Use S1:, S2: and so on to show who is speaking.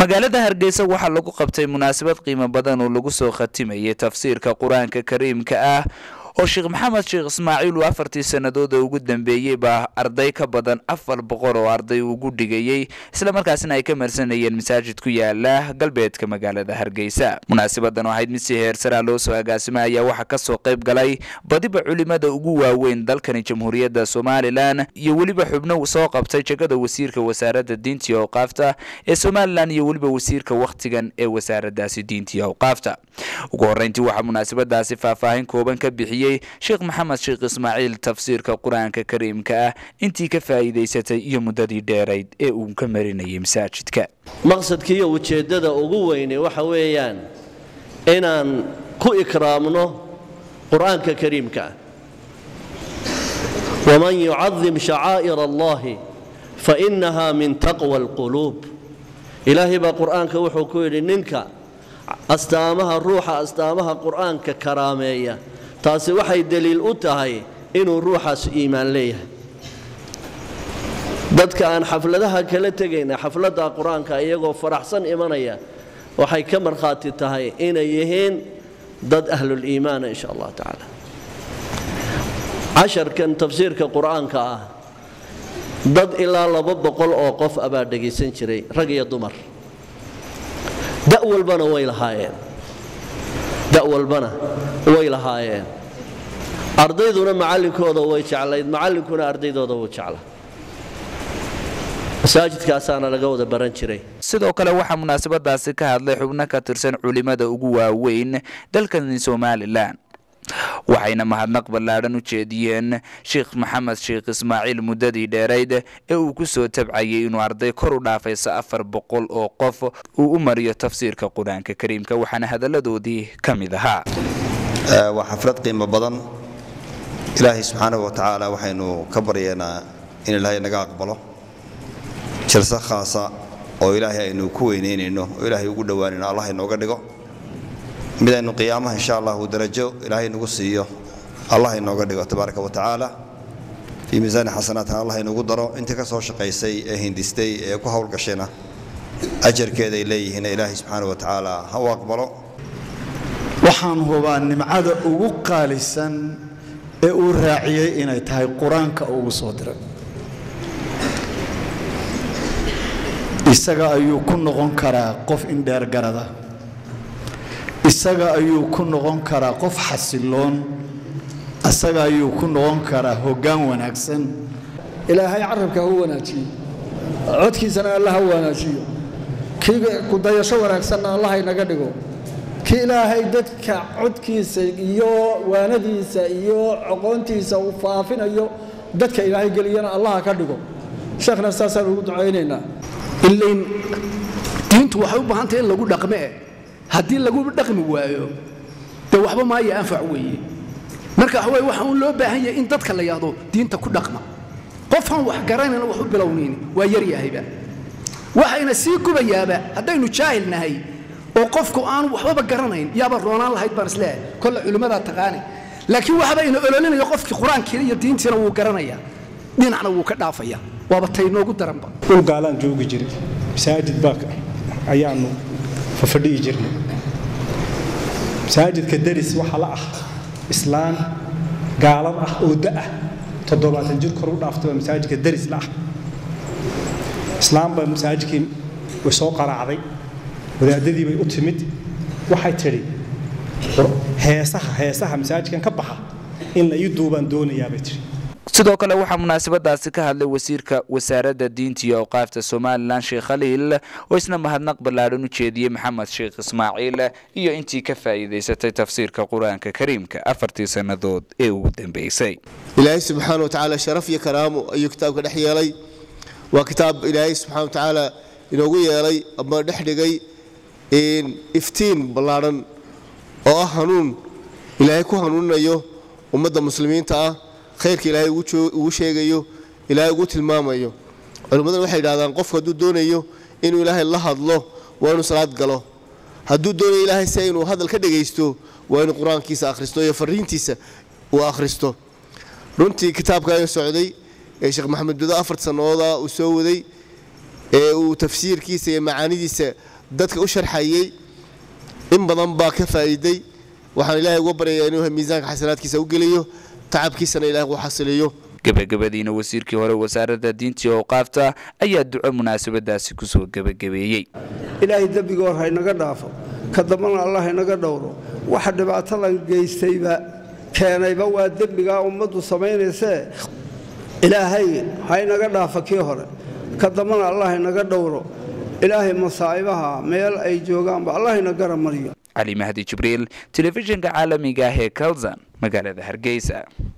S1: magaalada hargeysa waxaa lagu qabtay munaasabad qiimo badan oo lagu soo khatimayay tafsiirka qur-aanka kariimka ah oo sheekh maxamed sheekh ismaaciil uu afartii sannadood oo ugu dambeeyey baa arday ka badan afar boqol oo arday ugu dhigayey islamarkaasina ay ka marsanayeen masaajid ku yaala galbeedka magaalada hargeysa munaasabadan oo ahayd mid si heersaraa loo soo agaasimay ayaa waxaa kasoo qayb galay badiba culimada ugu waaweyn dalkani jamhuuriyadda somalilan iyo weliba xubno soo qabtay jegada wasiirka wasaaradda diinta iyo awqaafta ee somalilan iyo weliba wasiirka wakhtigan ee wasaaraddaasi diinta iyo awqaafta ugu horreyntii waxaa munaasabadaasi faahfaahin kooban ka bixiyey sheekh maxamed sheekh ismaaciil tafsiirka qur-aanka kariimka ah intii ka faa'iidaysatay iyo muddadii dheerayd ee uu ka marinayay masaajidka
S2: maqsadkiiyo ujeeddada ugu weyne waxa weeyaan inaan ku ikraamno qur-aanka kariimka ah waman yucadim shacaa'ir allahi fainaha min taqwa alquluub ilaahay baa qur-aanka wuxuu ku yidhi ninka astaamaha ruuxa astaamaha qur-aanka karaameeya taasi waxay deliil u tahay inuu ruuxaas iimaan leeyahay dadka aan xafladaha kala tegayna xafladda qur-aanka iyagoo faraxsan imanaya waxay ka markhaati tahay inay yihiin dad ahluliimaana insha allah tacaala casharkan tafsiirka qur-aanka ah dad ilaa laba boqol oo qof abaa dhegaysan jiray rag iyo dumar da walbana way lahaayeen da walbana way lahaayeen ardayduna macallinkooda way jeclayd macallinkuna ardaydooda wuu jeclaa masaajidkaasaana laga wada baran jiray
S1: sidoo kale waxaa munaasabadaasi ka hadlay xubno ka tirsan culimada ugu waaweyn dalkani somalilan waxayna mahadnaq ballaadhan u jeediyeen sheekh maxamed sheekh ismaaciil muddadii dheerayd ee uu ku soo tabcayay inuu arday kor u dhaafayso afar boqol oo qof uu u mariyo tafsiirka qur-aanka kariimka waxaana hadalladoodii ka mid ahaa
S3: waa xaflad qiimo badan ilaahay subxaanahu wa tacaala waxaynu ka baryeynaa in ilaahay naga aqbalo jalse khaasa oo ilaahay aynu ku weynaynayno oo ilaahay ugu dhowaanayno allah inooga dhigo mid aynu qiyaamaha insha allahu darajo ilaahay nagu siiyo allah inooga dhigo tabaaraka wa tacaala fii miisaani xasanaatna allah inugu daro intii ka soo shaqaysay ee hindistay ee ku howlgashayna ajarkeeday leeyihiin ilaahay subxaana wa tacaala ha u aqbalo
S4: waxaan hubaa nimcada ugu qaalisan ee uu raaciyey inay tahay qur-aanka ugu soo diray isaga ayuu ku noqon karaa qof indheergarada isaga ayuu ku noqon karaa qof xasiloon isaga ayuu ku noqon karaa hoggaan wanaagsan
S5: ilaahay carabka ha u wanaajiyo codkiisana alla ha wanaajiyo kii kudayasho wanaagsanna allah inaga dhigo kii ilaahay dadka codkiisa iyo waanadiisa iyo aqoontiisa uu faafinayo dadka ilaahay geliyana allaha ka dhigo sheekhna saasaan ugu ducaynaynaa
S6: ilayn diintu waxay u baahantahay in lagu dhaqmee haddii lagu dhaqmi waayo dee waxba maayo anfac weeye marka waxa weye waxa uun loo baahan yahay in dadka la yahdo diinta ku dhaqma qofaan wax garanayna wax u bilownayni waa yaryahayba waxayna sii gubayaaba haddaynu jaahil nahay oo qofku aanu waxbaba garanayn yaaba roonaan lahayd baan isleehay kolle culimmadaa taqaani laakiin waxba ina ololinayo qofkii qur-aankiina iyo diintiina wuu garanayaa dhinacna wuu ka dhaafaya waaba taynoogu daranba
S7: dhul gaalaan joogi jiray masaajid baa ayaanu fafadhiyi jirnay masaajidka daris waxaa la ah islaan gaalad ah oo da'ah toddobaatan jir kor u dhaaftay baa masaajidka daris la ah islaam baa masaajidkii way soo qaraacday wadaadadii bay u timid waxay tidhi heesaha heesaha masaajidkan ka baxa in la ii duubaan doonayaa bay tidhi
S1: sidoo kale waxaa munaasabadaasi ka hadlay wasiirka wasaaradda diinta iyo awqaafta somalilan sheekh khaliil oo isna mahadnaq ballaadhan u jeediyey maxamed sheekh ismaaciil iyo intii ka faa'iidaysatay tafsiirka qur-aanka kariimka afartii sannadood ee ugu dambeysay
S8: ilaahay subxaana wa tacaala sharaf iyo karaamo ayuu kitaabka dhex yeelay waa kitaab ilaahay subxana wa tacaala inoogu yeelay ama dhex dhigay iftiin ballaadhan oo ah hanuun ilaahay ku hanuuninayo ummadda muslimiinta ah khayrka ilaahay ugu sheegayo ilaahay ugu tilmaamayo culimmadana waxay yidhahdaan qofku hadduu doonayo inuu ilaahay la hadlo waa inuu salaad galo hadduu doonayo ilaahay se inuu hadal ka dhagaysto waa inuu qur-aankiisa akhristo iyo fariintiisa uu akhristo runtii kitaabka ayuu socday ee sheekh maxamed bido afar sannooda uu soo waday ee uu tafsiirkiisa iyo macaanidiisa dadka u sharxayey in badan baa ka faa'iiday waxaan ilaahay uga baryayaa inuu miisaanka xasanaadkiisa u geliyo tacabkiisana ilahay u xasiliyo
S1: gebagabadiina wasiirkii hore wasaaradda diintii awqaafta ayaa duco munaasabadaasi kusoo gebagabeeyey
S5: ilaahay dembigoor haynaga dhaafo ka dambana allah haynaga dhowro waxa dhibaatadan geystayba keenayba waa dembigaa ummaddu samaynaysee ilaahay haynaga dhaafo kii hore ka dambana allah haynaga dhowro ilaahay masaa'ibaha meel ay joogaanba allah hayna gara mariyo
S1: cali mahdi jibriil telefishinka caalamiga ah ee kalsan magaalada hargeysa